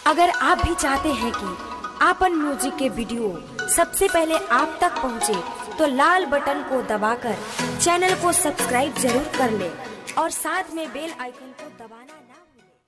अगर आप भी चाहते हैं कि आपन म्यूजिक के वीडियो सबसे पहले आप तक पहुंचे, तो लाल बटन को दबाकर चैनल को सब्सक्राइब जरूर कर ले और साथ में बेल आइकन को दबाना ना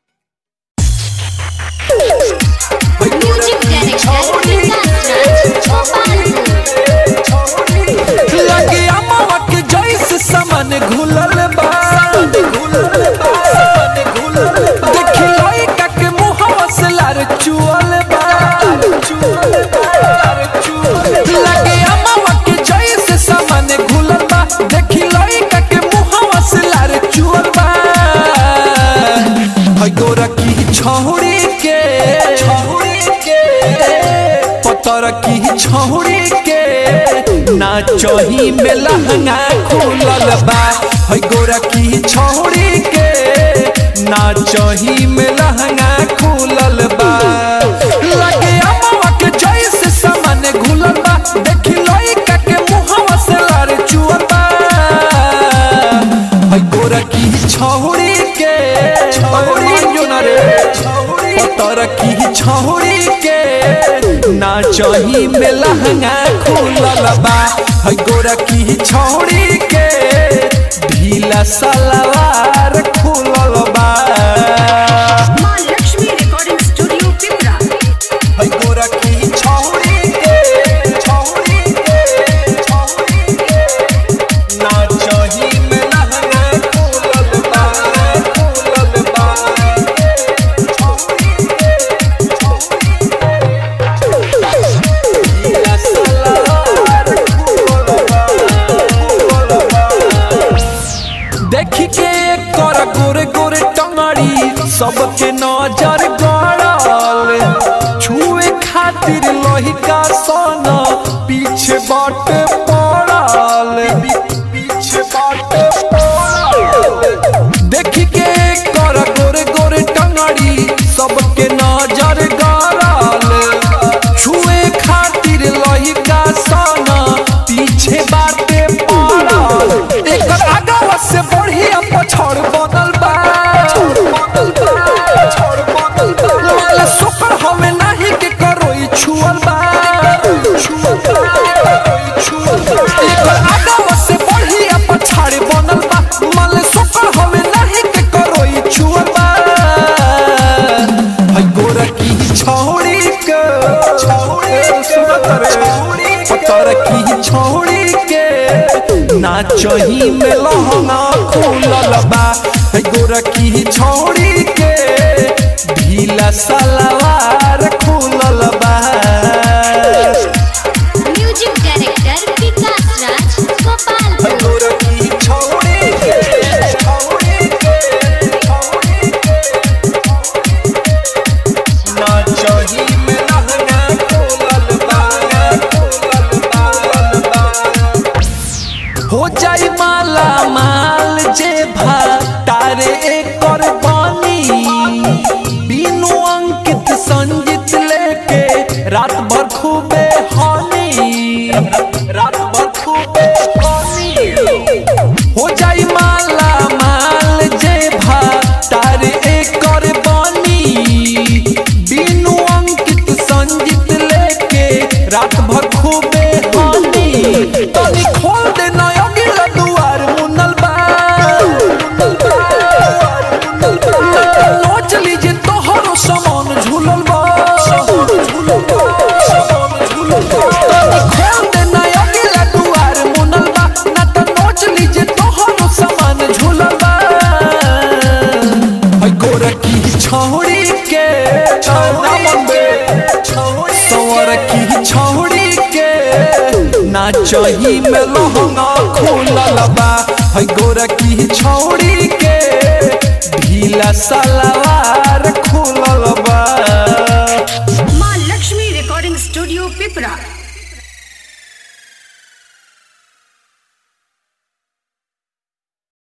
भूलें। म्यूजिक डायरेक्टर विकास राज गोपालपुर लगे अमावा के जैसे समन घुलल बा घुलल बा समन घुलल बा देखी लइका के मुहवा से लार चुअल बा चुअल बा लार चुअल लगे अमावा के जैसे समन घुलल बा देखी लइका के मुहवा से लार चुअल बा हई गोरा की छौड़ी के छौड़ी के पतर की छौड़ी के नाचही में लहंगा खुलल बा हई गोरा की छौड़ी के नाचही में लहंगा खुलल बा लगे अमवा के जैसे सामान घुलल बा देखी लइका के मुहवा से लार चुअल बा हई गोरा की छौड़ी के छौड़ी जो ना रे पतर की छौड़ी के नाचही में लहंगा खुलल बा हई गोरा की छौड़ी के ढीला सलवार खुलल बा माँ लक्ष्मी रिकॉर्डिंग स्टूडियो पिपरा हई गोरा की छौड़ी के छौड़ी के छौड़ी के नाचही में लहंगा खुलल बा खुलल बा छौड़ी के छौड़ी के ढीला सलवार खुलल बा खुलल बा देखी के कर गोरे गोरे टंगड़ी सबके नजर गड़ल छुए खातिर लहिका सन पीछे बाट पड़ल पीछे बाट पड़ल देखी के कर गोरे गोरे टंगड़ी सबके नजर गड़ल छुए खातिर लहिका सन पीछे बाटे पड़ल एकर आगवा से बढ़िया पछड़ बनल बा लाल सोकर हमें नाही के करोई छुअल बा एकर आगवा से बढ़िया पछाड़ बनल बा माल सोकर हमें नाही के करोई छुअल बा हई गोरा की छौड़ी के छौड़ी सुनत रे पतर की छौड़ी के नाचही में लहंगा खुलल बा हई गोरा की छौड़ी के ढीला सलवार खुलल बा म्यूजिक डायरेक्टर विकास राज हई गोपालपुर गोरा की छौड़ी के छौड़ी के छौड़ी के नाचही में लहंगा खुलल बा खुलल बा खुलल बा हो जाई माला माल जे भा तारे एकर बानी बीनू अंकित संजित लेके रात भर खूबे हानी रात भर खूबे हानी हो जाई माला माल जे भा तारे एकर बानी बीनू अंकित संजित लेके रात भर खूबे हानी तनी खोल दे नया गिला दुआर मुनल बा नोच लीजिए तोहरो सामान झूलल बा तनी खोल दे नया गिला दुआर मुनल बा ना त नोच लीजिए तोहरो सामान झूलल बा हई गोरा की छौड़ी के सवर की छौड़ी के नाचही में लहंगा खुलल बा हई गोरा की छौड़ी के ढीला सलवार खुल